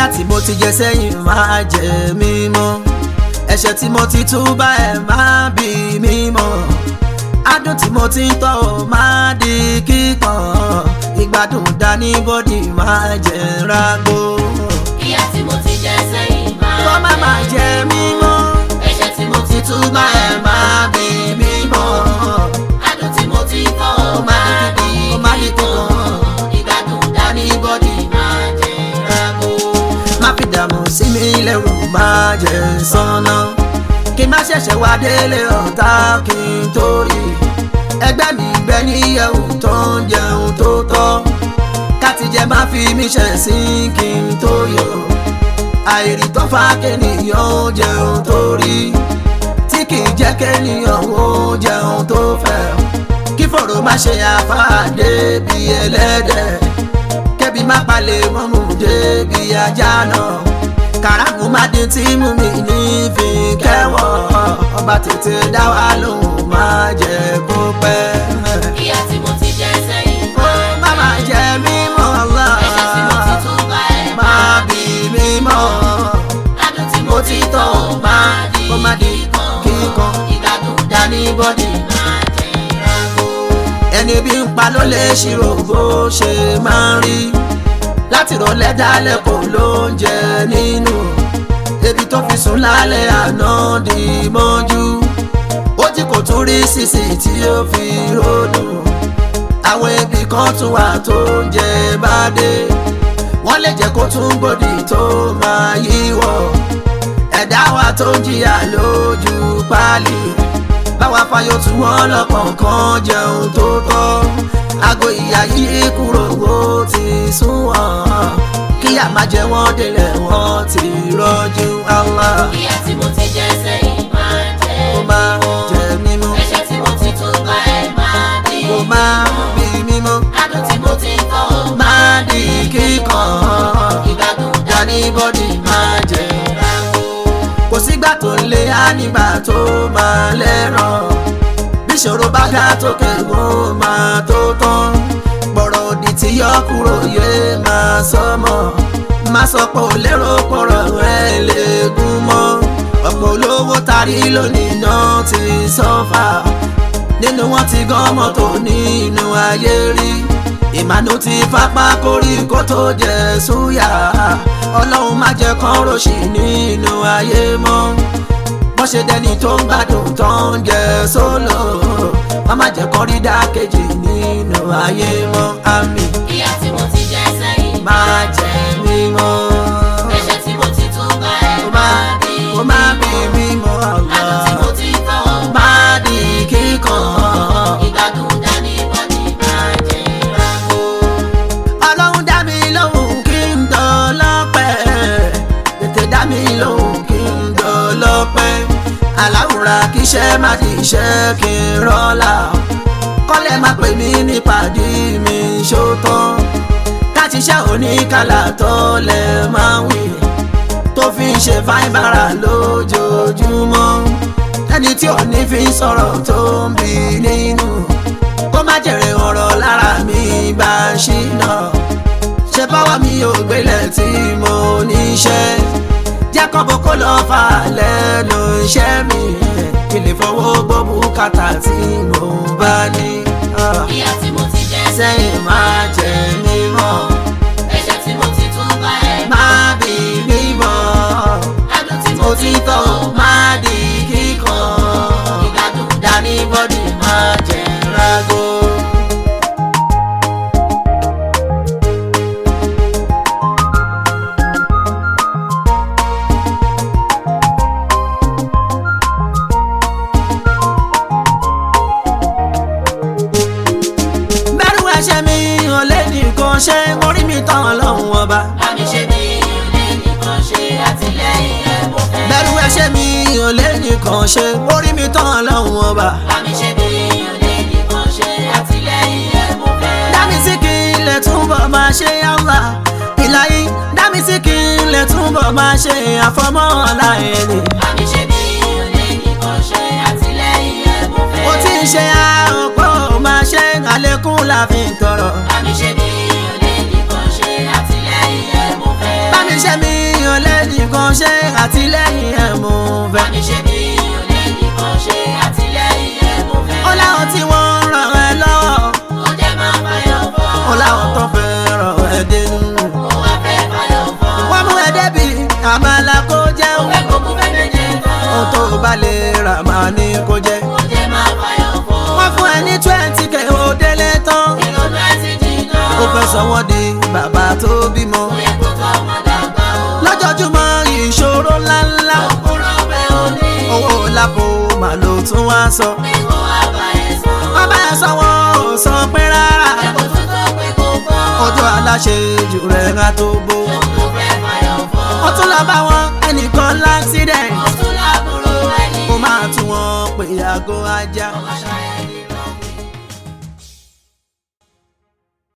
tí mo ti jẹ sẹ́yìn máa jẹ mímọ́ ẹ̀ṣẹ̀ tí mo ti túbà ẹ̀ máa bí mímọ́ adùn tí mo ti ń tọ́ ò máa di kíkan ìgbádùn dání bọ́dì máa jẹ rágbó ìyà tí mo ti jẹ sẹ́yìn máa kó má máa jẹ mímọ́ ẹ̀ṣẹ̀ tí mo ti túbà ẹ̀ máa bí mímọ́ adùn tí mo ti kọ́ Ó ọ máa máa di di ó máa di kíkan. ìgbádùn dání bọ́dì máa jẹ rákò. má fi dààmú sí mi lẹ́rù máa jẹ sọ́nà kí n má ṣẹ̀ṣẹ̀ wá délé ọ̀tá kí n tó rí ẹgbẹ́ mi gbẹ níyẹ̀wò tó ń jẹun tó tọ́ kátìjẹ má fi mí ṣẹ̀ sí kí n tó yọ àìrí tó fa kéèyàn ó jẹun tó rí tí kì í jẹ́ kéèyàn ó jẹun tó fẹ́ kí fọ̀rọ̀ má ṣe àfáàdé bí ẹlẹ́dẹ̀ kẹ́bi má palẹ̀ mọ́mú débi ajá náà kàràmù má dín tí mú mi ní fi kẹ́wọ̀ ọba tètè dá wa lóhùn má jẹ́ kó pẹ́. ìyà tí mo ti jẹ sẹ́yìn ó má má jẹ́ mímọ́ Allah ẹ̀ṣẹ̀ tí mo ti túbà ẹ̀ má bí mímọ́ adùn tí mo ti tọ́ ọ máa di kó má di kíkan ìgbádùn dání bọ́dì. máa jẹ rákò. ẹni bí ń pa ló lè ṣírò bó ṣe máa ń rí láti rọlẹ́ dálẹ̀ kò ló ń jẹ nínú ebi tó fi sùn lálẹ́ àná di mọ́jú ó jí kò tún rí sísì tí ó fi ròdù àwọn ebi kan tún wà tó ń jẹ bá dé wọ́n lè jẹ́ kó tún gbòdì tó máa yíwọ́ ẹ̀dá wa tó ń jìyà lójú páálí báwa fayọ tí wọ́n lọ́kọ̀ọ̀kan jẹun tó tọ́ aago ìyá yìí kúrò ó ti sún wọ́n kíyà má jẹ wọ́n délẹ̀ wọ́n ti rọ́jú Allah ìyà tí mo ti jẹ sẹ́yìn máa jẹ kó má jẹ mímú ẹ̀ṣẹ̀ tí mo ti túbà ẹ̀ máa di kó má bí mímú adùn tí mo ti kọ́ ọ má di kíkan ìgbádùn dání bọ́dì má jẹ rákò. kò sígbà tó ń lé á nígbà tó máa lẹ́ràn bíṣòro bá ga tókè ó máa tó tán gbọ̀rọ̀ òdì tí yọ kúrò yé máa sọmọ má sọ pé ò lérò pọ̀rọ̀ ẹ lè gún mọ́ ọ̀pọ̀ olówó tarí lónìí náà ti sọ́fà nínú wọn ti gan mọ́tò nínú ayé rí ìmànú ti fapá kórí kó tó jẹ súyà ọlọ́run má jẹ́ kán ròṣì nínú ayé mọ́ wọ́n ṣe dẹni tó ń gbádùn tó ń jẹ sólò wọ́n má jẹ́ kán rí dákejì nínú ayé mọ́ àmì ìyà tí mo ti jẹ sẹ́yìn má jẹ́ mímọ́ ẹ̀ṣẹ̀ tí mo ti túbà ẹ̀ kó má máa di kó má bí mímọ́ adùn tí Allah mo ti kọ́ ọ má di kíkan. ìgbádùn dání bọ́dì máa jẹ rákò. ọlọ́run dá mi lóhùn kí n dọ́lọ́pẹ́ tètè dá mi lóhùn kí n dọ́lọ́pẹ́ aláwòrán kí iṣẹ́ má di iṣẹ́ kí n rọ́lá kọ́lẹ̀ má pè mí nípàdé mi ṣótán káti iṣẹ́ oníkàlà tó lẹ̀ máa ń wí tó fi ń ṣe fáìbára lójoojúmọ́ ẹni tí ò ní fi ń sọ̀rọ̀ tó ń bí nínú kó má jèrè ọ̀rọ̀ lára mi bá ṣìnà ṣe báwa mi ò gbélé tí mo níṣẹ́ jẹ́ kọ́bọ̀ kó lọ fà lẹ́nu iṣẹ́ mi kí lè fọwọ́ gbọ́ bùkátà tí mo bá ní. Ah, ìyà tí mo ti jẹ sẹ́yìn máa jẹ mímọ́ ẹ̀ṣẹ̀ tí mo ti túbà ẹ̀ máa bí mímọ́ adùn tí mo mo ti ti tọ́ kọ́ ọ máa di kíkan ìgbádùn dání bọ́dì máa jẹ rágó. bẹ́rù ẹ̀ṣẹ̀ mi ò lé nìkan ṣe orí mi tán lọ́hùn ọba. àmì ṣe bí ilé nìkan ṣe àtìlẹ́yìn ẹ̀ mo fẹ́. bẹ́rù ẹ̀ṣẹ̀ mi ò lé nìkan ṣe orí mi tán lọ́hùn ọba. àmì ṣe bí ilé nìkan ṣe àtìlẹ́yìn ẹ̀ mo fẹ́. dámi sí kí n lè túbọ̀ máa ṣe Allah ìlàyé dámi sí kí n lè túbọ̀ máa ṣe àfọmọ́ aláìní. àmì ṣe bí ilé nìkan ṣe àtìlẹ́yìn ẹ̀ mo fẹ́. ó ti ń ṣe àròpọ̀ máa ṣe àlékún láfi tọrọ. àmì ṣe bí ilé nìkan ṣe àtìlẹ́yìn ẹ̀ mo fẹ́. bámi ṣe mi àmàlà kó jẹ́ Mo fẹ́ kó mú fẹ́ méje tán. ohun tó bá lè rà máa ní kó jẹ́. Ó jẹ́ máa fàyọ̀ fọ́. wọ́n fún ẹ ní twenty k ó délé tán Ìrònú ẹ̀ ti jìnnà. ó fẹ́ sanwó di bàbá tó bímọ. Ó yẹ kó tọ́ ọmọ dàgbà o. lójoojúmọ́ ìṣòro ńláńlá Òkúrọ̀ bẹ́ òní. owó lápò mà ló tún wá sọ. Pé kó wá bá ẹ sọ. wọ́n bá ẹ sanwó ò san pé rárá Ẹ̀kọ́ tó tó pé kó gbọ́. ojú aláṣẹ jù rẹ̀ ká tó bó. Ó fẹ́ fàyọ̀ fọ́. ó tún lọ bá wọn ẹnìkan láksidẹ̀ntì Ó tún lábúrò ẹni. ó máa tún wọn pè àgọ́ ajá. Ọmọ ṣayẹyẹ.